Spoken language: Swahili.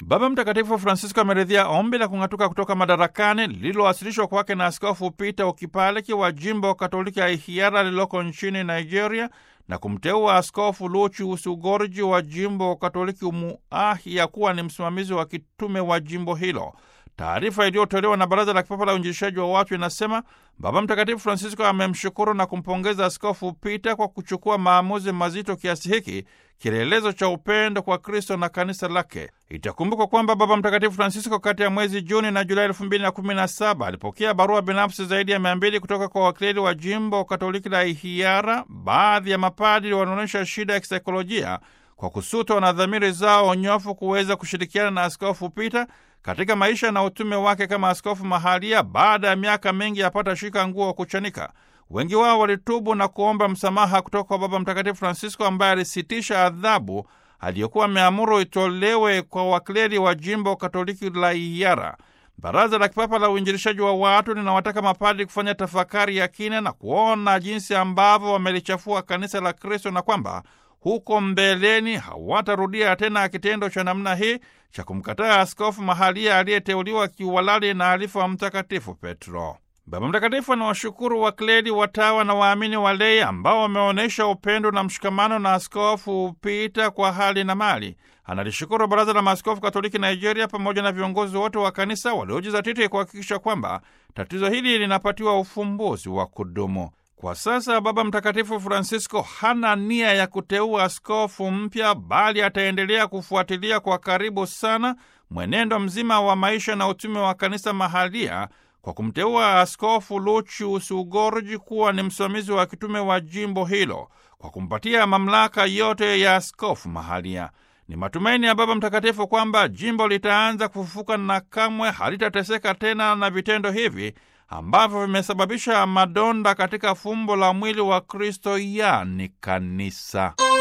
Baba Mtakatifu Francisco ameridhia ombi la kung'atuka kutoka madarakani lililowasilishwa kwake na Askofu Peter Okipaleki wa jimbo Katoliki ya Ihiara lililoko nchini Nigeria na kumteua Askofu Lucius Ugorji wa jimbo Katoliki Umuahia kuwa ni msimamizi wa kitume wa jimbo hilo. Taarifa iliyotolewa na Baraza la Kipapa la Uinjilishaji wa Watu inasema Baba Mtakatifu Francisco amemshukuru na kumpongeza Askofu Peter kwa kuchukua maamuzi mazito kiasi hiki, kielelezo cha upendo kwa Kristo na kanisa lake. Itakumbukwa kwamba Baba Mtakatifu Francisco kati ya mwezi Juni na Julai elfu mbili na kumi na saba alipokea barua binafsi zaidi ya mia mbili kutoka kwa wakileli wa jimbo Katoliki la Ihiara. Baadhi ya mapadri wanaonyesha shida ya kisaikolojia kwa kusutwa na dhamiri zao nyofu kuweza kushirikiana na Askofu Peter katika maisha na utume wake kama askofu mahalia. Baada ya miaka mingi yapata shika nguo kuchanika, wengi wao walitubu na kuomba msamaha kutoka kwa Baba Mtakatifu Francisco ambaye alisitisha adhabu aliyokuwa ameamuru itolewe kwa wakleri wa jimbo Katoliki la Iyara. Baraza la Kipapa la Uinjilishaji wa Watu linawataka mapadri kufanya tafakari ya kina na kuona jinsi ambavyo wamelichafua kanisa la Kristo na kwamba huko mbeleni hawatarudia tena kitendo cha namna hii cha kumkataa askofu mahalia aliyeteuliwa kiuhalali na alifa wa Mtakatifu Petro. Baba Mtakatifu anawashukuru wakleri, watawa na waamini walei ambao wameonyesha upendo na mshikamano na askofu Pita kwa hali na mali. Analishukuru Baraza la Maaskofu Katoliki Nigeria pamoja na viongozi wote wa kanisa waliojizatiti kuhakikisha kwamba tatizo hili linapatiwa ufumbuzi wa kudumu. Kwa sasa Baba Mtakatifu Francisco hana nia ya kuteua askofu mpya, bali ataendelea kufuatilia kwa karibu sana mwenendo mzima wa maisha na utume wa kanisa mahalia kwa kumteua Askofu Lucius Ugorji kuwa ni msimamizi wa kitume wa jimbo hilo kwa kumpatia mamlaka yote ya askofu mahalia. Ni matumaini ya Baba Mtakatifu kwamba jimbo litaanza kufufuka na kamwe halitateseka tena na vitendo hivi ambavyo vimesababisha madonda katika fumbo la mwili wa Kristo, yani kanisa.